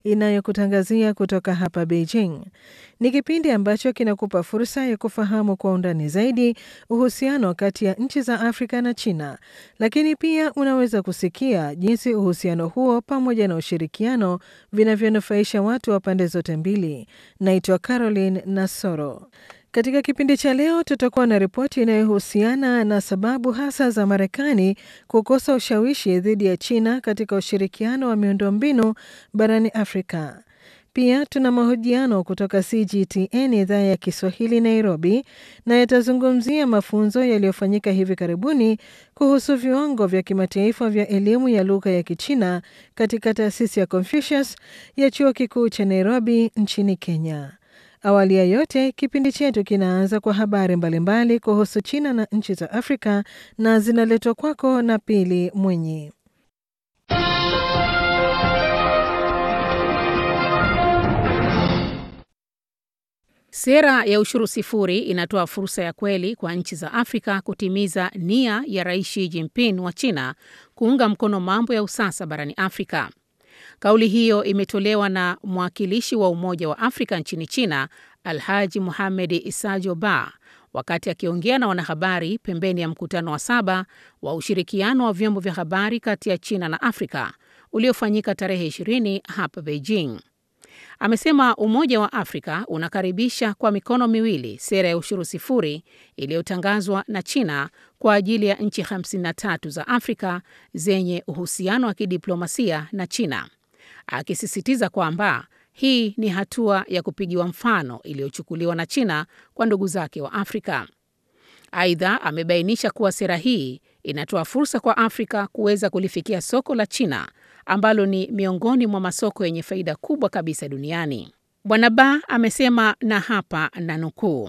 inayokutangazia kutoka hapa Beijing. Ni kipindi ambacho kinakupa fursa ya kufahamu kwa undani zaidi uhusiano kati ya nchi za Afrika na China, lakini pia unaweza kusikia jinsi uhusiano huo pamoja na ushirikiano vinavyonufaisha watu wa pande zote mbili. Naitwa Caroline Nasoro. Katika kipindi cha leo tutakuwa na ripoti inayohusiana na sababu hasa za Marekani kukosa ushawishi dhidi ya China katika ushirikiano wa miundombinu barani Afrika. Pia tuna mahojiano kutoka CGTN idhaa ya Kiswahili Nairobi, na yatazungumzia mafunzo yaliyofanyika hivi karibuni kuhusu viwango vya kimataifa vya elimu ya lugha ya Kichina katika taasisi ya Confucius ya chuo kikuu cha Nairobi nchini Kenya. Awali ya yote, kipindi chetu kinaanza kwa habari mbalimbali kuhusu China na nchi za Afrika na zinaletwa kwako na Pili Mwenyi. Sera ya ushuru sifuri inatoa fursa ya kweli kwa nchi za Afrika kutimiza nia ya Rais Xi Jinping wa China kuunga mkono mambo ya usasa barani Afrika. Kauli hiyo imetolewa na mwakilishi wa Umoja wa Afrika nchini China, Alhaji Muhamed Isajo Ba, wakati akiongea na wanahabari pembeni ya mkutano wa saba wa ushirikiano wa vyombo vya habari kati ya China na Afrika uliofanyika tarehe 20 hapa Beijing. Amesema Umoja wa Afrika unakaribisha kwa mikono miwili sera ya ushuru sifuri iliyotangazwa na China kwa ajili ya nchi 53 za Afrika zenye uhusiano wa kidiplomasia na China, akisisitiza kwamba hii ni hatua ya kupigiwa mfano iliyochukuliwa na China kwa ndugu zake wa Afrika. Aidha, amebainisha kuwa sera hii inatoa fursa kwa Afrika kuweza kulifikia soko la China ambalo ni miongoni mwa masoko yenye faida kubwa kabisa duniani. Bwana Ba amesema, na hapa na nukuu,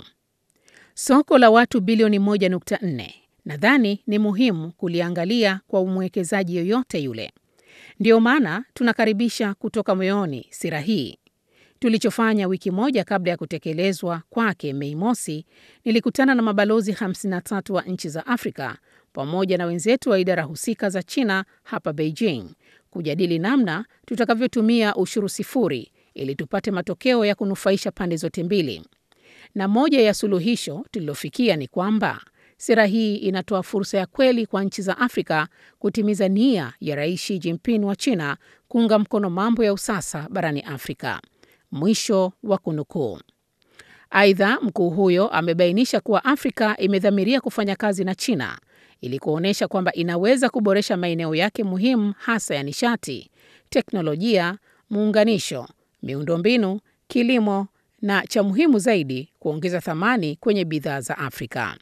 soko la watu bilioni 1.4 nadhani ni muhimu kuliangalia kwa mwekezaji yoyote yule. Ndiyo maana tunakaribisha kutoka moyoni sera hii. Tulichofanya wiki moja kabla ya kutekelezwa kwake Mei Mosi, nilikutana na mabalozi 53 wa nchi za Afrika pamoja na wenzetu wa idara husika za China hapa Beijing kujadili namna tutakavyotumia ushuru sifuri ili tupate matokeo ya kunufaisha pande zote mbili. Na moja ya suluhisho tulilofikia ni kwamba sera hii inatoa fursa ya kweli kwa nchi za Afrika kutimiza nia ya Rais Xi Jinping wa China kuunga mkono mambo ya usasa barani Afrika. Mwisho wa kunukuu. Aidha, mkuu huyo amebainisha kuwa Afrika imedhamiria kufanya kazi na China ili kuonyesha kwamba inaweza kuboresha maeneo yake muhimu hasa ya nishati, teknolojia, muunganisho, miundombinu, kilimo na cha muhimu zaidi, kuongeza thamani kwenye bidhaa za Afrika.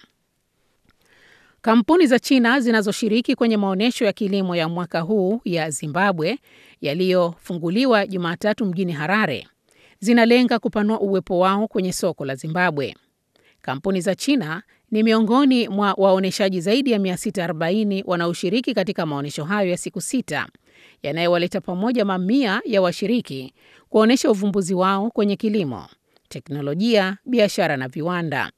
Kampuni za China zinazoshiriki kwenye maonyesho ya kilimo ya mwaka huu ya Zimbabwe yaliyofunguliwa Jumatatu mjini Harare zinalenga kupanua uwepo wao kwenye soko la Zimbabwe. Kampuni za China ni miongoni mwa waonyeshaji zaidi ya 640 wanaoshiriki katika maonyesho hayo ya siku sita yanayowaleta pamoja mamia ya washiriki kuonyesha uvumbuzi wao kwenye kilimo, teknolojia, biashara na viwanda.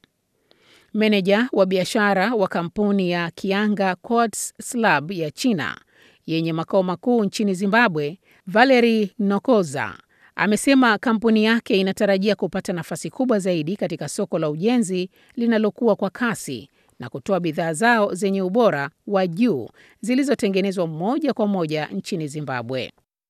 Meneja wa biashara wa kampuni ya Kianga Quartz Slab ya China yenye makao makuu nchini Zimbabwe, Valerie Nokoza amesema kampuni yake inatarajia kupata nafasi kubwa zaidi katika soko la ujenzi linalokuwa kwa kasi na kutoa bidhaa zao zenye ubora wa juu zilizotengenezwa moja kwa moja nchini Zimbabwe.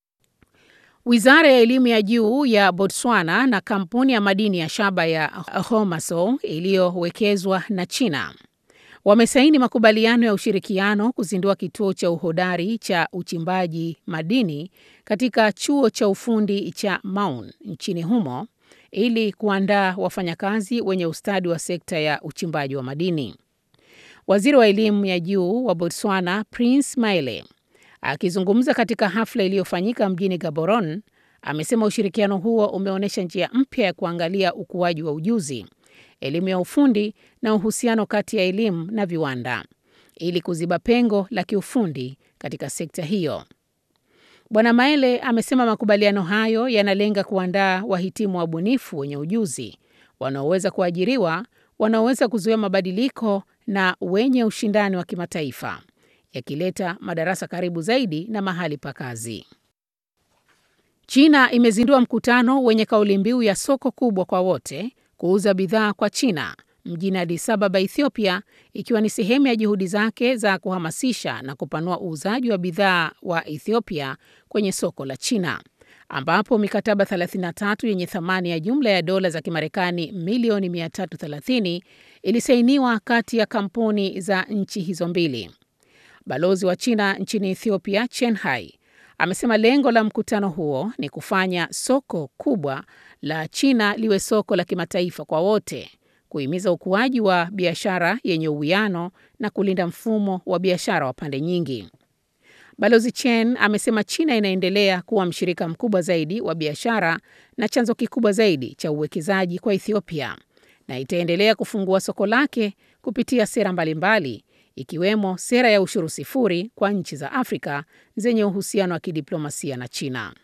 Wizara ya elimu ya juu ya Botswana na kampuni ya madini ya shaba ya Homasow iliyowekezwa na China wamesaini makubaliano ya ushirikiano kuzindua kituo cha uhodari cha uchimbaji madini katika chuo cha ufundi cha Maun nchini humo ili kuandaa wafanyakazi wenye ustadi wa sekta ya uchimbaji wa madini. Waziri wa elimu ya juu wa Botswana Prince Maele akizungumza katika hafla iliyofanyika mjini Gaborone amesema ushirikiano huo umeonyesha njia mpya ya kuangalia ukuaji wa ujuzi, elimu ya ufundi na uhusiano kati ya elimu na viwanda ili kuziba pengo la kiufundi katika sekta hiyo. Bwana Maele amesema makubaliano hayo yanalenga kuandaa wahitimu wabunifu wenye ujuzi wanaoweza kuajiriwa, wanaoweza kuzuia mabadiliko na wenye ushindani wa kimataifa, yakileta madarasa karibu zaidi na mahali pa kazi. China imezindua mkutano wenye kauli mbiu ya soko kubwa kwa wote, kuuza bidhaa kwa China mjini Addis Ababa, Ethiopia, ikiwa ni sehemu ya juhudi zake za kuhamasisha na kupanua uuzaji wa bidhaa wa Ethiopia kwenye soko la China, ambapo mikataba 33 yenye thamani ya jumla ya dola za Kimarekani milioni 330 ilisainiwa kati ya kampuni za nchi hizo mbili. Balozi wa China nchini Ethiopia, Chen Hai, amesema lengo la mkutano huo ni kufanya soko kubwa la China liwe soko la kimataifa kwa wote, kuhimiza ukuaji wa biashara yenye uwiano na kulinda mfumo wa biashara wa pande nyingi. Balozi Chen amesema China inaendelea kuwa mshirika mkubwa zaidi wa biashara na chanzo kikubwa zaidi cha uwekezaji kwa Ethiopia na itaendelea kufungua soko lake kupitia sera mbalimbali ikiwemo sera ya ushuru sifuri kwa nchi za Afrika zenye uhusiano wa kidiplomasia na China.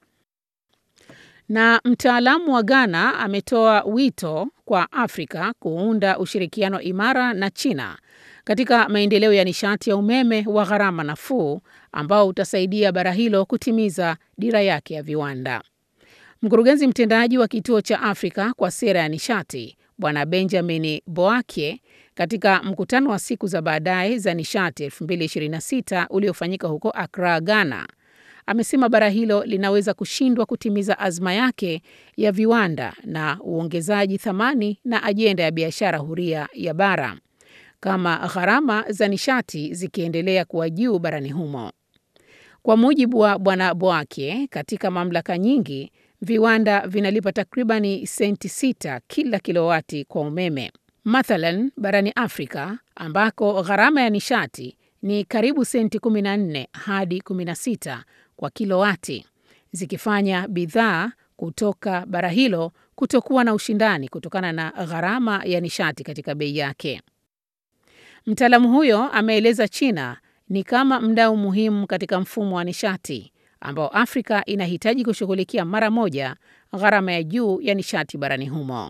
Na mtaalamu wa Ghana ametoa wito kwa Afrika kuunda ushirikiano imara na China katika maendeleo ya nishati ya umeme wa gharama nafuu ambao utasaidia bara hilo kutimiza dira yake ya viwanda. Mkurugenzi mtendaji wa kituo cha Afrika kwa sera ya nishati Bwana Benjamin Boakye katika mkutano wa siku za baadaye za nishati 2026 uliofanyika huko Accra, Ghana, amesema bara hilo linaweza kushindwa kutimiza azma yake ya viwanda na uongezaji thamani na ajenda ya biashara huria ya bara kama gharama za nishati zikiendelea kuwa juu barani humo. Kwa mujibu wa Bwana Boakye, katika mamlaka nyingi viwanda vinalipa takribani senti sita kila kilowati kwa umeme. Mathalan, barani Afrika ambako gharama ya nishati ni karibu senti 14 hadi 16 kwa kilowati, zikifanya bidhaa kutoka bara hilo kutokuwa na ushindani kutokana na gharama ya nishati katika bei yake. Mtaalamu huyo ameeleza China ni kama mdau muhimu katika mfumo wa nishati ambao Afrika inahitaji kushughulikia mara moja gharama ya juu ya nishati barani humo.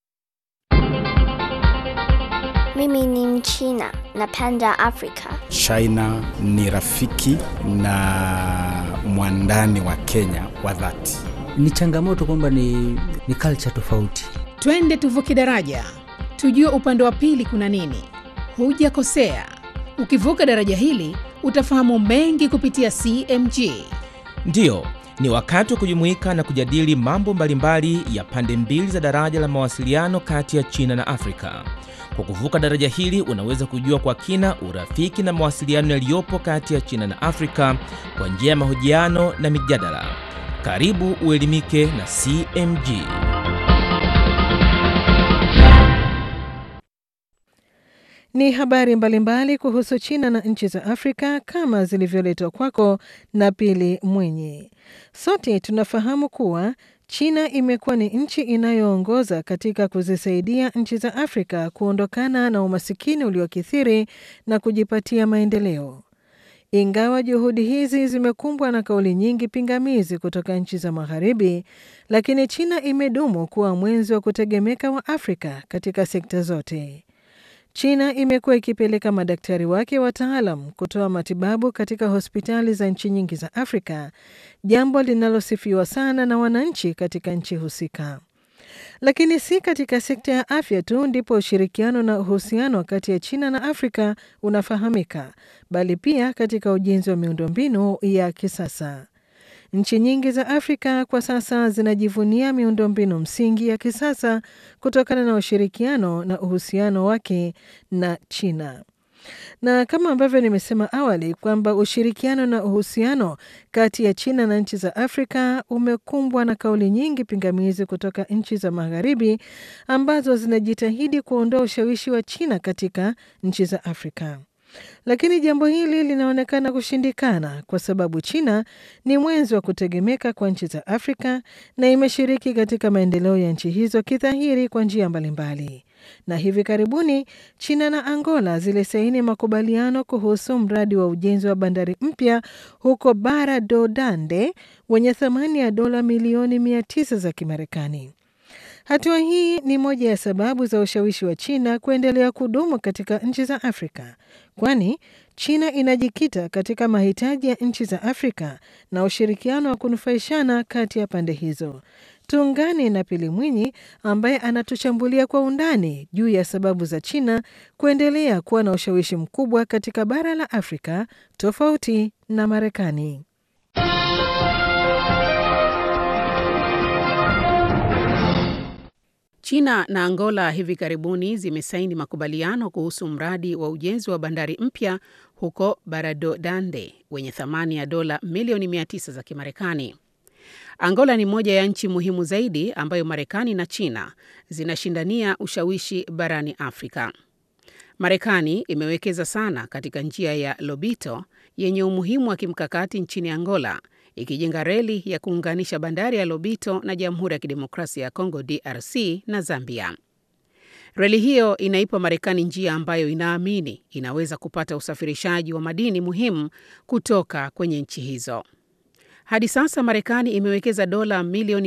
Mimi ni Mchina, napenda Afrika. China ni rafiki na mwandani wa Kenya wa dhati. Ni changamoto kwamba ni, ni culture tofauti. Twende tuvuke daraja, tujue upande wa pili kuna nini. Hujakosea, ukivuka daraja hili utafahamu mengi kupitia CMG. Ndiyo, ni wakati wa kujumuika na kujadili mambo mbalimbali ya pande mbili za daraja la mawasiliano kati ya China na Afrika. Kwa kuvuka daraja hili unaweza kujua kwa kina urafiki na mawasiliano yaliyopo kati ya China na Afrika kwa njia ya mahojiano na mijadala. Karibu uelimike na CMG. Ni habari mbalimbali kuhusu China na nchi za Afrika kama zilivyoletwa kwako na Pili Mwenye. Sote tunafahamu kuwa China imekuwa ni nchi inayoongoza katika kuzisaidia nchi za Afrika kuondokana na umasikini uliokithiri na kujipatia maendeleo. Ingawa juhudi hizi zimekumbwa na kauli nyingi pingamizi kutoka nchi za Magharibi, lakini China imedumu kuwa mwenzi wa kutegemeka wa Afrika katika sekta zote. China imekuwa ikipeleka madaktari wake wataalam kutoa matibabu katika hospitali za nchi nyingi za Afrika, jambo linalosifiwa sana na wananchi katika nchi husika. Lakini si katika sekta ya afya tu ndipo ushirikiano na uhusiano kati ya China na Afrika unafahamika, bali pia katika ujenzi wa miundombinu ya kisasa. Nchi nyingi za Afrika kwa sasa zinajivunia miundombinu msingi ya kisasa kutokana na ushirikiano na uhusiano wake na China. Na kama ambavyo nimesema awali kwamba ushirikiano na uhusiano kati ya China na nchi za Afrika umekumbwa na kauli nyingi pingamizi kutoka nchi za Magharibi ambazo zinajitahidi kuondoa ushawishi wa China katika nchi za Afrika. Lakini jambo hili linaonekana kushindikana kwa sababu China ni mwenzi wa kutegemeka kwa nchi za Afrika na imeshiriki katika maendeleo ya nchi hizo kidhahiri kwa njia mbalimbali. Na hivi karibuni China na Angola zilisaini makubaliano kuhusu mradi wa ujenzi wa bandari mpya huko Bara do Dande wenye thamani ya dola milioni mia tisa za Kimarekani. Hatua hii ni moja ya sababu za ushawishi wa China kuendelea kudumu katika nchi za Afrika, kwani China inajikita katika mahitaji ya nchi za Afrika na ushirikiano wa kunufaishana kati ya pande hizo. Tuungane na Pili Mwinyi ambaye anatuchambulia kwa undani juu ya sababu za China kuendelea kuwa na ushawishi mkubwa katika bara la Afrika tofauti na Marekani. China na Angola hivi karibuni zimesaini makubaliano kuhusu mradi wa ujenzi wa bandari mpya huko Baradodande wenye thamani ya dola milioni 900 za Kimarekani. Angola ni moja ya nchi muhimu zaidi ambayo Marekani na China zinashindania ushawishi barani Afrika. Marekani imewekeza sana katika njia ya Lobito yenye umuhimu wa kimkakati nchini Angola, ikijenga reli ya kuunganisha bandari ya Lobito na Jamhuri ya Kidemokrasia ya Kongo DRC na Zambia. Reli hiyo inaipa Marekani njia ambayo inaamini inaweza kupata usafirishaji wa madini muhimu kutoka kwenye nchi hizo. Hadi sasa Marekani imewekeza dola milioni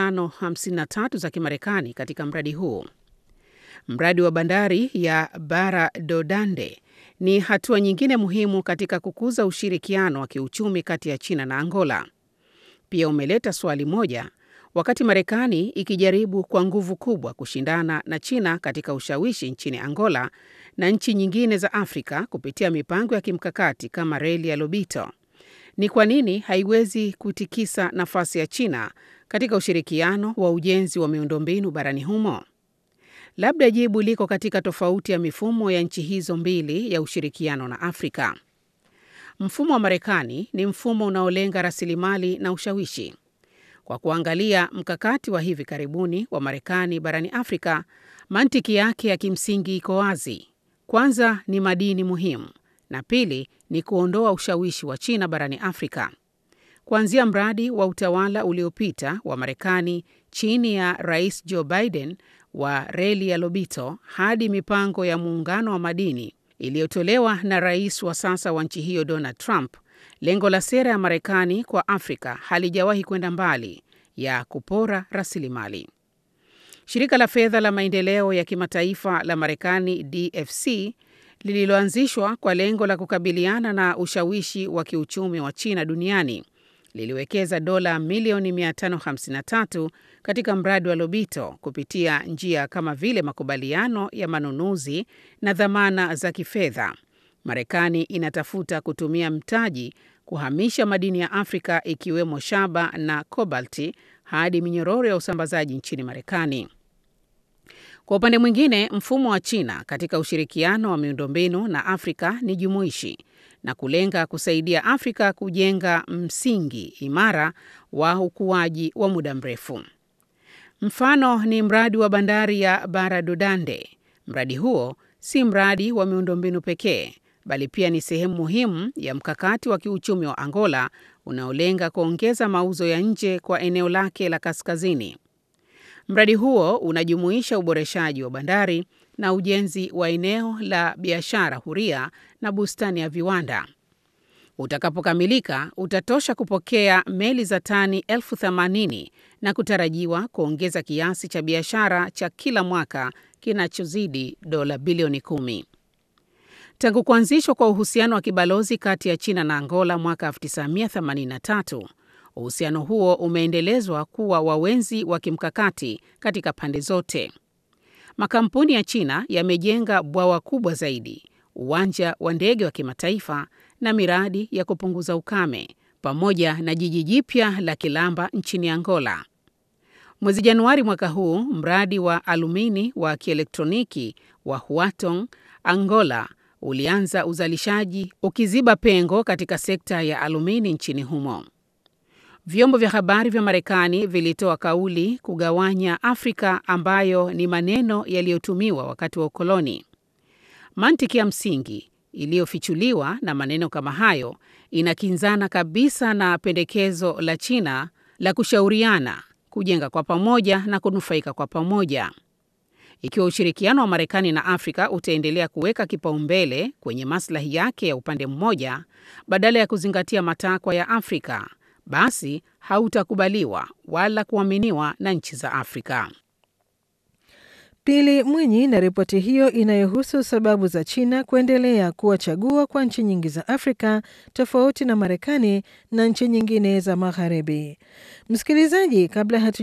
553 za Kimarekani katika mradi huu. Mradi wa bandari ya Baradodande ni hatua nyingine muhimu katika kukuza ushirikiano wa kiuchumi kati ya China na Angola. Pia umeleta swali moja, wakati Marekani ikijaribu kwa nguvu kubwa kushindana na China katika ushawishi nchini Angola na nchi nyingine za Afrika kupitia mipango ya kimkakati kama reli ya Lobito. Ni kwa nini haiwezi kutikisa nafasi ya China katika ushirikiano wa ujenzi wa miundombinu barani humo? Labda jibu liko katika tofauti ya mifumo ya nchi hizo mbili ya ushirikiano na Afrika. Mfumo wa Marekani ni mfumo unaolenga rasilimali na ushawishi. Kwa kuangalia mkakati wa hivi karibuni wa Marekani barani Afrika, mantiki yake ya kimsingi iko wazi. Kwanza ni madini muhimu na pili ni kuondoa ushawishi wa China barani Afrika. Kuanzia mradi wa utawala uliopita wa Marekani chini ya Rais Joe Biden wa reli ya Lobito hadi mipango ya muungano wa madini iliyotolewa na rais wa sasa wa nchi hiyo Donald Trump, lengo la sera ya Marekani kwa Afrika halijawahi kwenda mbali ya kupora rasilimali. Shirika la fedha la maendeleo ya kimataifa la Marekani DFC lililoanzishwa kwa lengo la kukabiliana na ushawishi wa kiuchumi wa China duniani liliwekeza dola milioni 553 katika mradi wa Lobito kupitia njia kama vile makubaliano ya manunuzi na dhamana za kifedha. Marekani inatafuta kutumia mtaji kuhamisha madini ya Afrika ikiwemo shaba na kobalti hadi minyororo ya usambazaji nchini Marekani. Kwa upande mwingine, mfumo wa China katika ushirikiano wa miundombinu na Afrika ni jumuishi na kulenga kusaidia Afrika kujenga msingi imara wa ukuaji wa muda mrefu. Mfano ni mradi wa bandari ya Baradodande. Mradi huo si mradi wa miundombinu pekee, bali pia ni sehemu muhimu ya mkakati wa kiuchumi wa Angola unaolenga kuongeza mauzo ya nje kwa eneo lake la kaskazini. Mradi huo unajumuisha uboreshaji wa bandari na ujenzi wa eneo la biashara huria na bustani ya viwanda. Utakapokamilika, utatosha kupokea meli za tani elfu themanini na kutarajiwa kuongeza kiasi cha biashara cha kila mwaka kinachozidi dola bilioni kumi. Tangu kuanzishwa kwa uhusiano wa kibalozi kati ya China na Angola mwaka 1983, uhusiano huo umeendelezwa kuwa wawenzi wa kimkakati katika pande zote. Makampuni ya China yamejenga bwawa kubwa zaidi, uwanja wa ndege wa kimataifa na miradi ya kupunguza ukame pamoja na jiji jipya la Kilamba nchini Angola. Mwezi Januari mwaka huu, mradi wa alumini wa kielektroniki wa Huatong, Angola ulianza uzalishaji ukiziba pengo katika sekta ya alumini nchini humo. Vyombo vya habari vya Marekani vilitoa kauli kugawanya Afrika ambayo ni maneno yaliyotumiwa wakati wa ukoloni. Mantiki ya msingi iliyofichuliwa na maneno kama hayo inakinzana kabisa na pendekezo la China la kushauriana, kujenga kwa pamoja na kunufaika kwa pamoja. Ikiwa ushirikiano wa Marekani na Afrika utaendelea kuweka kipaumbele kwenye maslahi yake ya upande mmoja badala ya kuzingatia matakwa ya Afrika, basi hautakubaliwa wala kuaminiwa na nchi za Afrika. Pili Mwinyi na ripoti hiyo inayohusu sababu za China kuendelea kuwa chaguo kwa nchi nyingi za Afrika tofauti na Marekani na nchi nyingine za Magharibi. Msikilizaji, kabla hatu